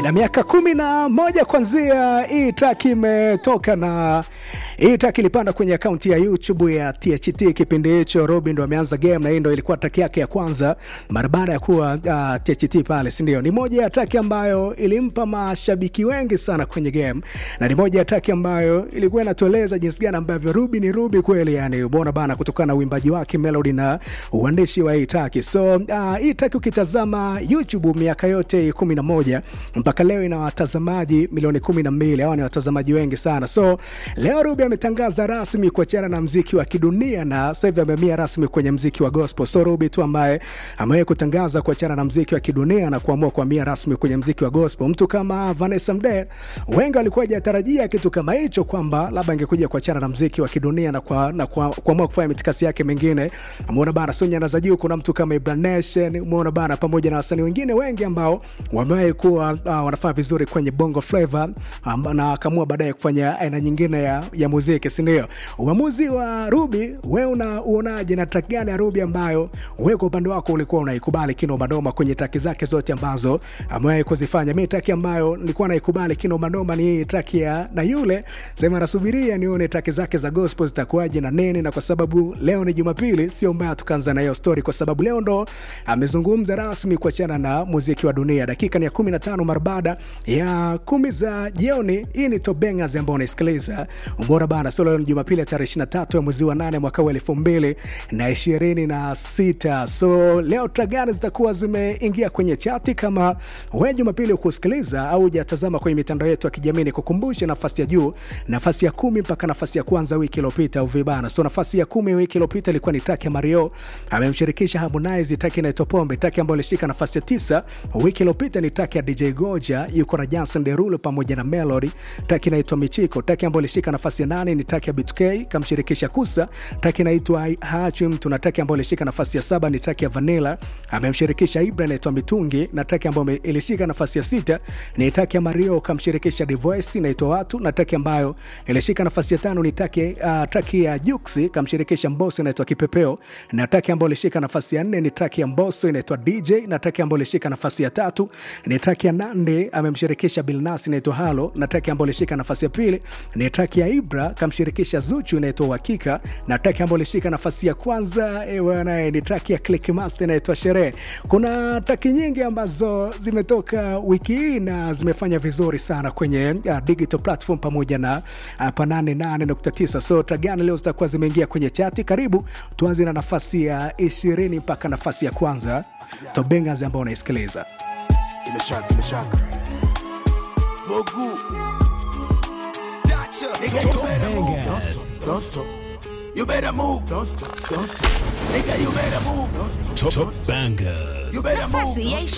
ina miaka kumi na moja kwanzia hii track imetoka, na hii track ilipanda kwenye akaunti ya YouTube ya THT. Kipindi hicho Robin ndo ameanza game, na hii ndo ilikuwa track yake ya kwanza mara baada ya kuwa uh, THT pale, si ndio? Ni moja ya track ambayo ilimpa mashabiki wengi sana kwenye game, na ni moja ya track ambayo ilikuwa inatueleza jinsi gani ambavyo Ruby ni Ruby kweli, yani umeona bana, kutokana na uimbaji wake, melody na uandishi wa hii track. So uh, hii track ukitazama YouTube miaka yote kumi na moja mpaka leo ina watazamaji milioni kumi na mbili. Hawa ni watazamaji wengi sana. So leo Ruby ametangaza rasmi kuachana na mziki wa kidunia na sasa hivi amehamia rasmi kwenye mziki wa gospel. So Ruby tu ambaye amewahi kutangaza kuachana na mziki wa kidunia na kuamua kuhamia rasmi kwenye mziki wa gospel. Mtu kama Vanessa Mdee, wengi walikuwa hajatarajia kitu kama hicho, kwamba labda angekuja kuachana na mziki wa kidunia na kwa na kwa, kuamua kufanya mitikasi yake mengine. Umeona bana, so nyanda za juu, kuna mtu kama Ibra Nation, umeona bana, pamoja na wasanii wengine wengi ambao wamewahi kuwa uh, wanafanya vizuri kwenye bongo flava um, na akaamua baadaye kufanya aina nyingine ya, ya muziki, si ndio? Uamuzi wa Ruby, wewe unauonaje, na track gani ya Ruby ambayo wewe kwa upande wako ulikuwa unaikubali kinomanoma kwenye traki zake zote ambazo amewahi kuzifanya? Mi traki ambayo nilikuwa naikubali kinomanoma ni hii traki ya na yule sema, nasubiria nione traki zake za gospel zitakuwaje na nene, na kwa sababu leo ni Jumapili, sio mbaya tukaanza na hiyo story, kwa sababu leo ndo amezungumza rasmi kuachana na muziki wa dunia. Dakika ni ya 15 mara baada ya kumi za jioni. Hii ni Top Bangers ambao unaisikiliza umbora bana. So leo ni Jumapili ya tarehe 23 ya mwezi wa 8 mwaka wa 2026. So leo track gani zitakuwa zimeingia kwenye chati? Kama wewe Jumapili ukusikiliza au hujatazama kwenye mitandao yetu ya kijamii, ni kukumbushe nafasi ya juu, nafasi ya kumi mpaka nafasi ya kwanza wiki iliyopita uvibana. So nafasi ya kumi wiki iliyopita ilikuwa ni track ya Mario amemshirikisha Harmonize, track inaitwa Pombe. Track ambayo ilishika nafasi ya tisa wiki iliyopita ni track ya DJ Goja yuko na Jason Derulo pamoja na Melody. Track inaitwa Michiko. Track ambayo ilishika nafasi ya nane ni track ya BTK kamshirikisha Kusa. Track inaitwa Hachi Mtu, na track ambayo ilishika nafasi ya saba ni track ya Vanilla amemshirikisha Ibra inaitwa Mitungi, na track ambayo ilishika nafasi ya sita ni track ya Mario kamshirikisha Divoice inaitwa Watu, na track ambayo ilishika nafasi ya tano ni track uh, track ya Juksi kamshirikisha Mbosso inaitwa Kipepeo, na track ambayo ilishika nafasi ya nne ni track ya Mbosso inaitwa DJ, na track ambayo ilishika nafasi ya tatu ni track ya Nande amemshirikisha Bilnas inaitwa Halo, na track ambayo ilishika nafasi ya pili ni track ya Ibra kamshirikisha Zuchu inaitwa Uhakika, na track ambayo ilishika nafasi ya kwanza ewana ni track ya Click Master inaitwa Sherehe. Kuna track nyingi ambazo zimetoka wiki hii na zimefanya vizuri sana kwenye uh, digital platform pamoja na uh, pa 88.9. So track gani leo zitakuwa zimeingia kwenye chati? Karibu tuanze na nafasi ya 20 mpaka nafasi ya kwanza Top Bangers ambao unaisikiliza Bila shaka, bila shaka. Bogu. Nigga, you better move. Don't stop. Don't stop. You better move. Don't stop. Don't stop. Nigga, you better move. Don't stop. Top Bangers. You better move. Nafasi ya